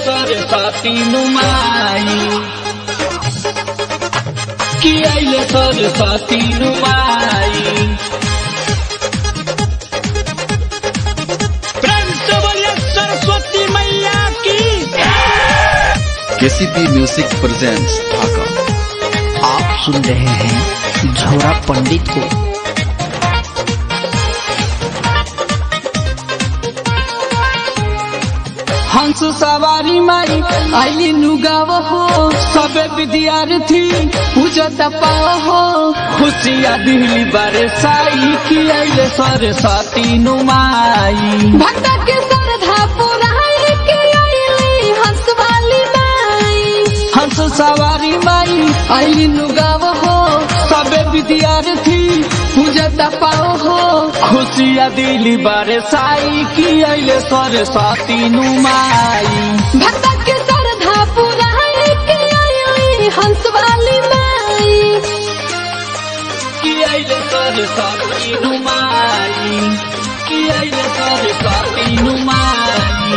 सरस्वती नुमाई कि आइले सरस्वती नुमाई प्रेम से बोलिए सरस्वती मैया की केसीपी म्यूजिक प्रेजेंट्स ढाका आप सुन रहे हैं झोरा पंडित को हंस सवारी माई आइली नुगाव हो सबे विद्यार्थी पूजत पाव हो खुशिया दिली बारे साई की आइले सरस्वती नुमाई भक्त के श्रद्धा पुराई के आईली हंस वाली माई हंस सवारी माई आइली नुगाव हो सबे विद्यार्थी पूजत पाव हो खुशिया दिली बारे साई की आइले सरस्वती नुमाई भक्त के श्रद्धा पुराई के आईली हंस वाली माई की आइले सरस्वती नुमाई की आइले सरस्वती नुमाई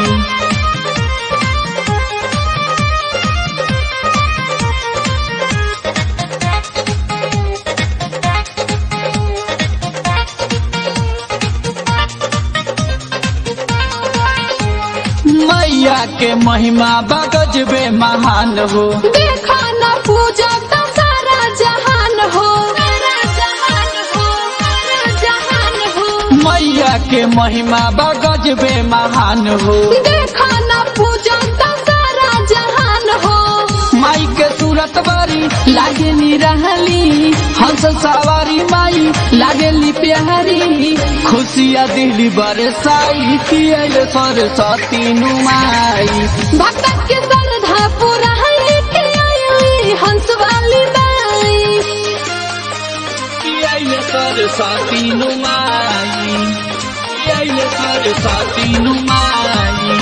मैया के महिमा बगजबे महान हो देखा न पूजा का सारा जहान हो सारा जहान हो सारा जहान हो मैया के महिमा बगजबे महान हो देखा न पूजा का सारा जहान हो माई के सूरत बारी लागे नी रहली हंस सवारी माई लागेली प्यारी खुशिया दिली बरसाई की आइले सरस्वती नुमाई भक्त के श्रद्धा पुराई के आईली हंस वाली माई की आइले सरस्वती नुमाई की आइले सरस्वती नुमाई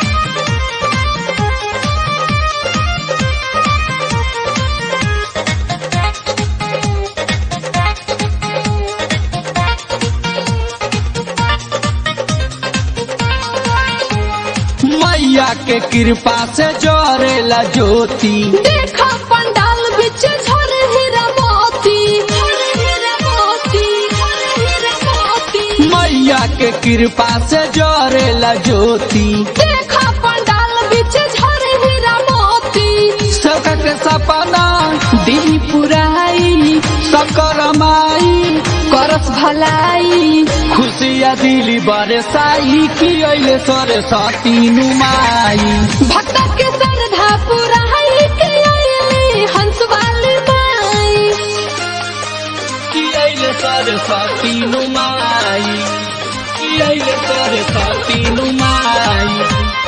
मैया के कृपा से जोरेला ज्योति देखा पंडाल बिच झर हीरा मोती झर हीरा मोती झर हीरा मोती मैया के कृपा से जोरेला ज्योति देखा पंडाल बिच झर हीरा मोती सबका के सपना दी पुराई सबकर माई करस भलाई खुशिया दिली बरसाई की अइले सरस्वती नुमाई भक्त के श्रद्धा पुराई के आईली हंस वाली माई की अइले सरस्वती नुमाई की अइले सरस्वती नुमाई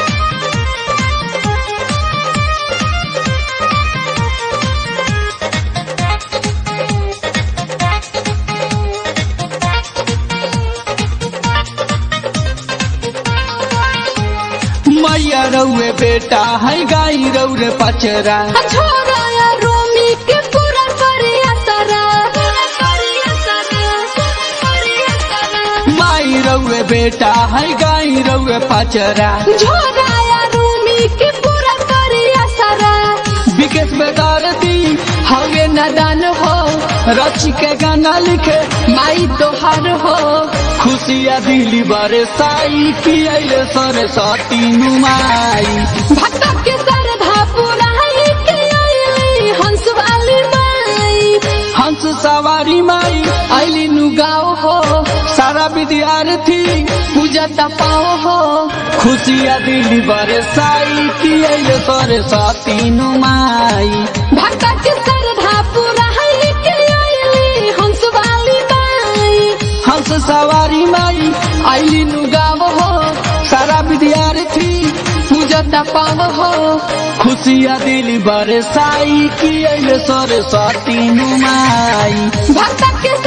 मैया रउए बेटा है गाई रउरे पचरा छोरा या रोमी के पूरा करिया सरा पूरा करिया सरा पूरा करिया सरा माई रउए बेटा है गाई रउए पचरा छोरा या रोमी के पूरा करिया सरा विकेश बेदारती हवे नदान हो रची के गाना लिखे माई तोहार हो खुशिया दिली बरसाई की अइले सरस्वती नुमाई भक्त के श्रद्धा पुराई के आईली हंस वाली माई हंस सवारी माई आइली नुगाओ हो सारा विद्यार्थी पूजा तपाओ हो खुशिया दिली बरसाई की अइले सरस्वती नुमाई भक्त के श्रद्धा पुराई के आईली हंस वाली माई हंस सवारी माई आइली नुगाव हो सारा विद्यार्थी पूजा तपाव हो खुशिया दिली बरसाई की अइले सरस्वती नुमाई भक्त के